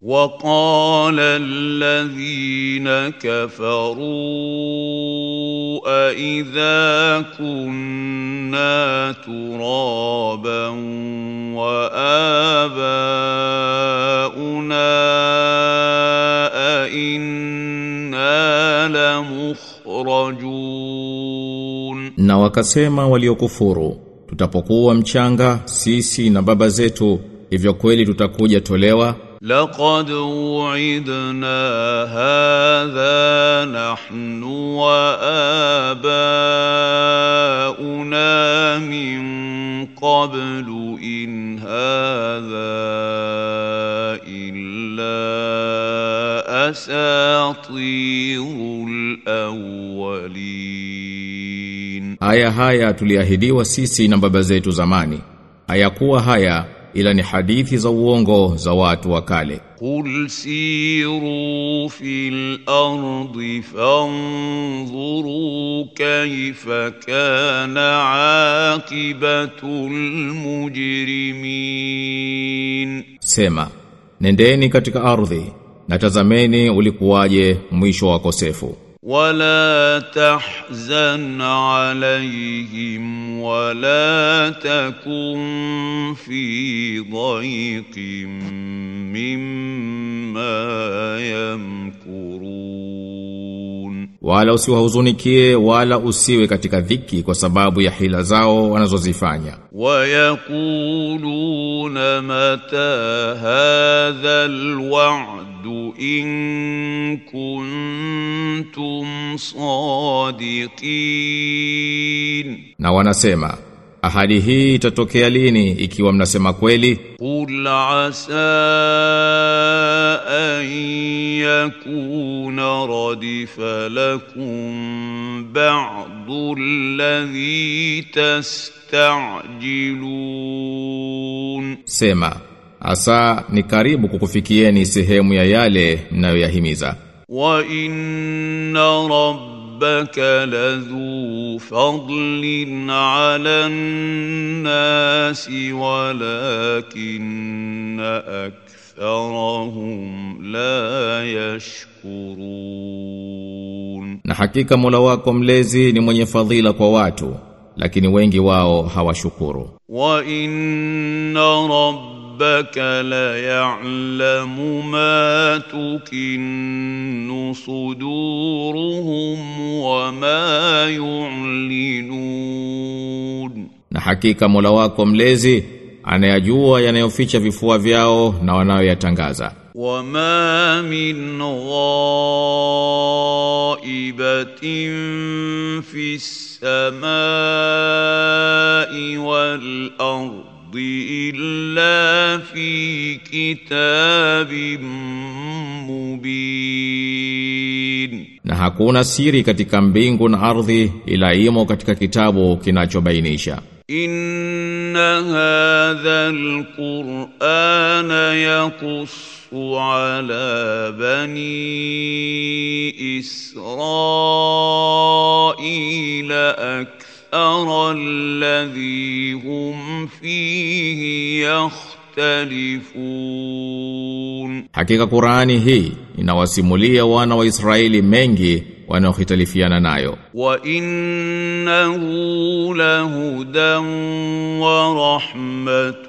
وقال الذين كفروا أإذا كنا ترابا وآباؤنا أئنا لمخرجون Na wakasema waliokufuru, tutapokuwa mchanga sisi na baba zetu, hivyo kweli tutakuja tolewa لقد وعدنا هذا نحن وآباؤنا من قبل إن هذا إلا أساطير الأولين Aya haya tuliahidiwa sisi na baba zetu zamani. Hayakuwa haya ila ni hadithi za uongo za watu wa kale. قل سيروا في الأرض فانظروا كيف كان عاقبة المجرمين Sema, nendeni katika ardhi na tazameni ulikuwaje mwisho wa wakosefu. ولا تحزن عليهم ولا تكن في ضيق مما يمكرون Wala usiwahuzunikie wala usiwe katika dhiki kwa sababu ya hila zao wanazozifanya. ويقولون متى هذا الوعد إن كنتم صادقين Na wanasema, ahadi hii itatokea lini ikiwa mnasema kweli? قل عسى أن يكون ردف لكم بعض الذي تستعجلون Sema, asa ni karibu kukufikieni sehemu ya yale mnayoyahimiza. وإن ربك لذو فضل على الناس ولكن أكثرهم لا يشكرون Na hakika Mola wako mlezi ni mwenye fadhila kwa watu, lakini wengi wao hawashukuru. وإن ربك ليعلم ما تكن صدورهم وما يعلنون Na hakika Mola wako mlezi anayajua yanayoficha vifua vyao na wanayoyatangaza. وما من غائبة في السماء والأرض إلا في كتاب مبين Na hakuna siri katika mbingu na ardhi ila imo katika kitabu kinachobainisha. إن هذا القرآن يقص على بني إسرائيل أكثر الذي هم فيه يختلفون Hakika Qur'ani hii inawasimulia wana wa Israeli mengi wanaohitalifiana nayo. وإنه لهدى ورحمة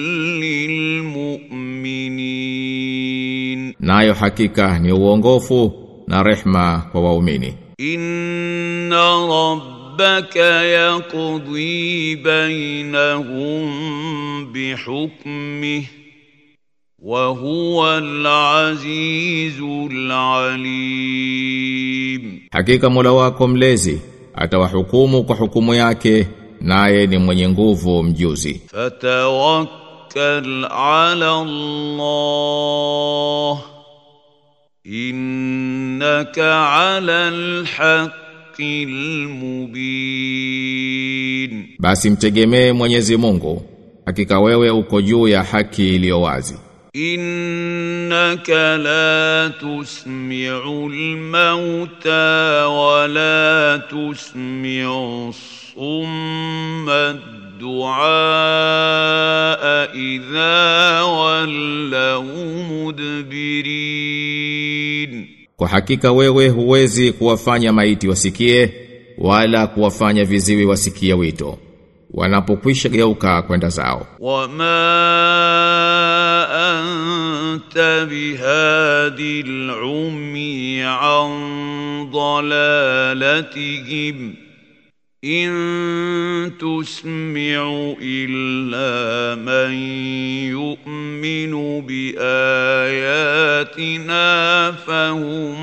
للمؤمنين Nayo hakika ni uongofu na rehma kwa waumini. إن ربك يقضي بينهم بحكمه وهو العزيز العليم Hakika Mola wako mlezi atawahukumu kwa hukumu yake naye ni mwenye nguvu mjuzi. فتوكل على الله إنك على الحق المبين Basi mtegemee Mwenyezi Mungu. Hakika wewe uko juu ya haki iliyo wazi. إنك لا تسمع الموتى ولا تسمع الصم الدعاء إذا ولوا مدبرين Kwa hakika wewe huwezi kuwafanya maiti wasikie wala kuwafanya viziwi wasikie wito wanapokwisha geuka kwenda zao وما أنت بهادي العمي عن ضلالتهم إن تسمع إلا من يؤمن بآياتنا فهم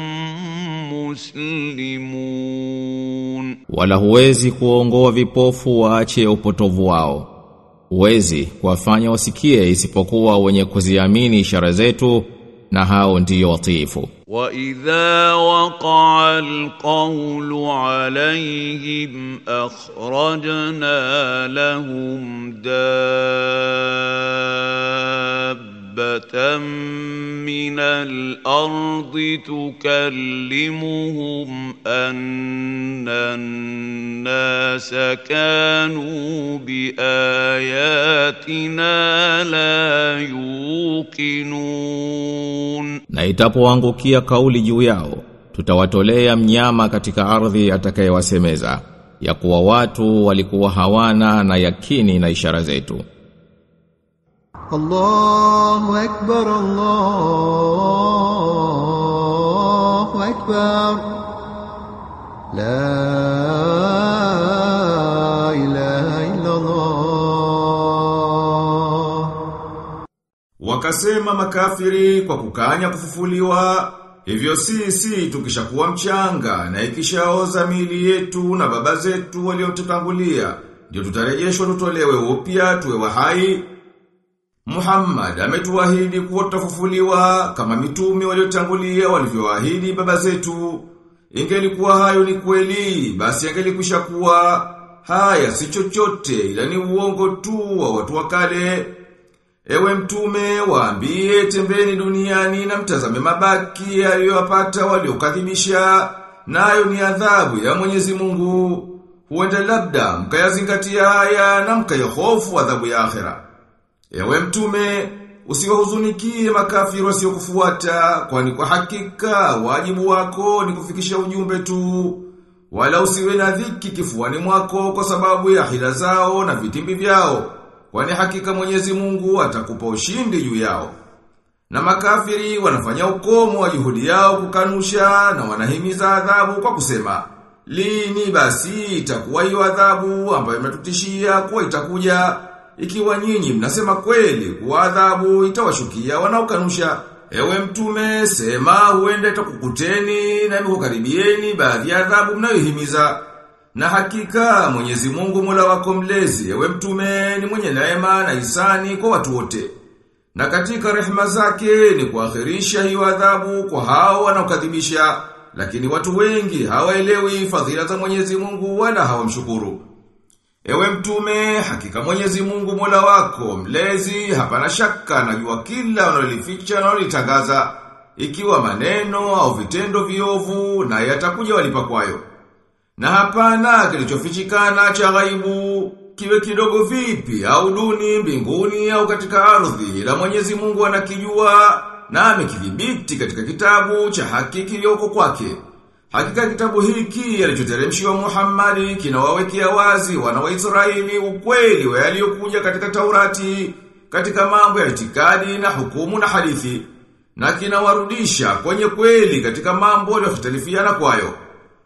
مسلمون wala huwezi kuongoa vipofu waache upotovu wao huwezi kuwafanya wasikie isipokuwa wenye kuziamini ishara zetu na hao ndiyo watiifu وإذا وقع القول عليهم أخرجنا لهم دابة من الأرض تكلمهم أن الناس كانوا بآياتنا لا يوقنون na itapoangukia kauli juu yao tutawatolea mnyama katika ardhi atakayewasemeza ya kuwa watu walikuwa hawana na yakini na ishara zetu الله أكبر الله أكبر لا إله إلا الله Wakasema makafiri kwa kukanya kufufuliwa, hivyo sisi tukishakuwa mchanga na ikishaoza mili yetu na baba zetu waliotutangulia, ndio tutarejeshwa tutolewe upya tuwe wahai. Muhammad ametuahidi kuwa tutafufuliwa kama mitume waliotangulia walivyoahidi baba zetu. Ingelikuwa hayo ni kweli, basi angelikwisha kuwa haya si chochote ila ni uongo tu wa watu wa kale. Ewe mtume waambie tembeni duniani na mtazame mabaki yaliyowapata waliokadhibisha nayo ni adhabu ya Mwenyezi Mungu. Huenda labda mkayazingatia haya na mkayahofu adhabu ya akhera. Ewe mtume usiwahuzunikie makafiri wasiokufuata kwani kwa hakika wajibu wako ni kufikisha ujumbe tu. Wala usiwe na dhiki kifuani mwako kwa sababu ya hila zao na vitimbi vyao. Kwani hakika Mwenyezi Mungu atakupa ushindi juu yao. Na makafiri wanafanya ukomo wa juhudi yao kukanusha na wanahimiza adhabu kwa kusema, lini basi itakuwa hiyo adhabu ambayo imetutishia kuwa itakuja, ikiwa nyinyi mnasema kweli kuwa adhabu itawashukia wanaokanusha. Ewe mtume, sema huenda itakukuteni na imekukaribieni baadhi ya adhabu mnayohimiza. Na hakika Mwenyezi Mungu Mola wako mlezi, ewe mtume ni mwenye neema na isani kwa watu wote. Na katika rehema zake ni kuakhirisha hiyo adhabu kwa hao wanaokadhibisha, lakini watu wengi hawaelewi fadhila za Mwenyezi Mungu wala hawamshukuru. Ewe mtume, hakika Mwenyezi Mungu Mola wako mlezi, hapana shaka anajua kila unalolificha na unalitangaza, ikiwa maneno au vitendo viovu na yatakuja walipa kwayo. Na hapana kilichofichikana cha ghaibu, kiwe kidogo vipi au duni mbinguni au katika ardhi, la Mwenyezi Mungu anakijua na amekidhibiti katika kitabu cha haki kilioko kwake. Hakika kitabu hiki alichoteremshiwa Muhammad kinawawekea wazi wana wa Israeli ukweli wa yaliyokuja katika Taurati, katika mambo ya itikadi na hukumu na hadithi, na kinawarudisha kwenye kweli katika mambo yaliyohtalifiana kwayo.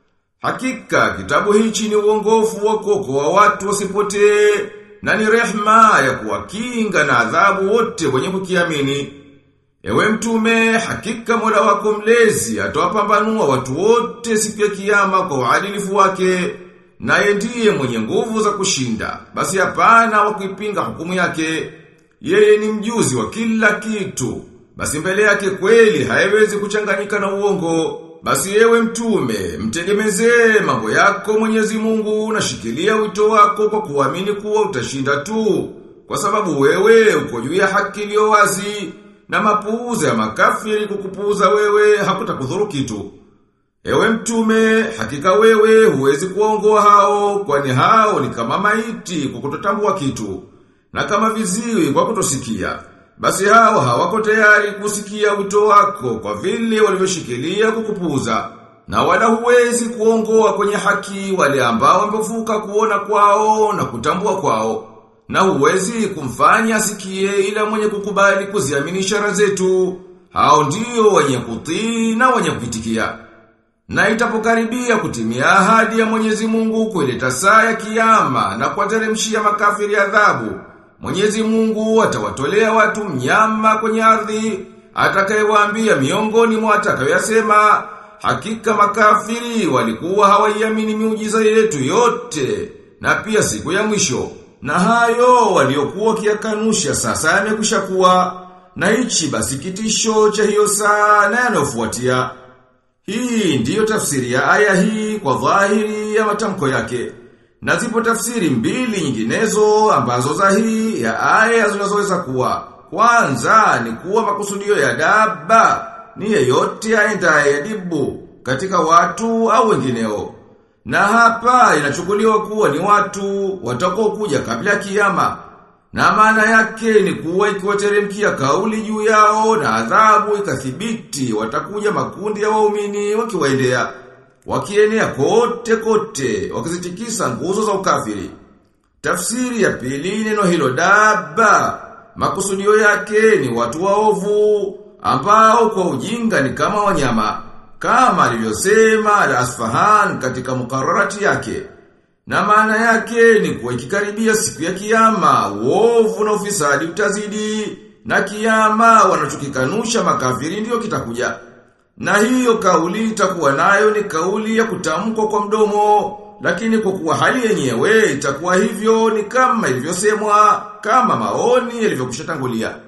Hakika kitabu hichi ni uongofu wa kuokoa watu wasipotee na ni rehma ya kuwakinga na adhabu wote wenye kukiamini. Ewe mtume, hakika Mola wako mlezi atawapambanua watu wote siku ya kiyama kwa uadilifu wake, naye ndiye mwenye nguvu za kushinda. Basi hapana wa kuipinga hukumu yake. Yeye ni mjuzi wa kila kitu. Basi mbele yake kweli haiwezi kuchanganyika na uongo. Basi ewe mtume, mtegemezee mambo yako Mwenyezi Mungu na shikilia wito wako kwa kuamini kuwa utashinda tu. Kwa sababu wewe uko juu ya haki iliyo wazi na mapuuza ya makafiri kukupuuza wewe hakutakudhuru kitu. Ewe mtume, hakika wewe huwezi kuongoa hao, kwani hao ni kama maiti kwa kutotambua kitu, na kama viziwi kwa kutosikia. Basi hao hawako tayari kusikia wito wako kwa vile walivyoshikilia kukupuza. Na wala huwezi kuongoa kwenye haki wale ambao wamefuka kuona kwao na kutambua kwao. Na huwezi kumfanya asikie ila mwenye kukubali kuziamini ishara zetu. Hao ndio wenye kutii na wenye kuitikia. Na itapokaribia kutimia ahadi ya Mwenyezi Mungu kuileta saa ya kiyama na kuwateremshia makafiri adhabu. Mwenyezi Mungu atawatolea watu mnyama kwenye ardhi, atakayewaambia miongoni mwa atakayoyasema, hakika makafiri walikuwa hawaiamini miujiza yetu yote, na pia siku ya mwisho. Na hayo waliokuwa kiakanusha sasa yamekwisha kuwa, na hichi basi kitisho cha hiyo saa na yanayofuatia. Hii ndiyo tafsiri ya aya hii kwa dhahiri ya matamko yake. Na zipo tafsiri mbili nyinginezo ambazo za hii ya aya zinazoweza kuwa. Kwanza ni kuwa makusudio ya daba ni yeyote aendaye yadibu katika watu au wengineo. Na hapa inachukuliwa kuwa ni watu watakao kuja kabla ya kiyama. Na maana yake ni kuwa ikiwateremkia kauli juu yao na adhabu ikathibiti watakuja makundi ya waumini wakiwaendea wakienea kote kote wakizitikisa nguzo za ukafiri. Tafsiri ya pili neno hilo daba makusudio yake ni watu waovu ambao kwa ujinga ni kama wanyama kama alivyosema Al-Asfahan katika mukararati yake. Na maana yake ni kuwa ikikaribia siku ya kiyama, uovu na ufisadi utazidi, na kiyama wanachokikanusha makafiri ndiyo kitakuja. Na hiyo kauli itakuwa nayo ni kauli ya kutamkwa kwa mdomo, lakini kwa kuwa hali yenyewe itakuwa hivyo ni kama ilivyosemwa, kama maoni yalivyokushatangulia.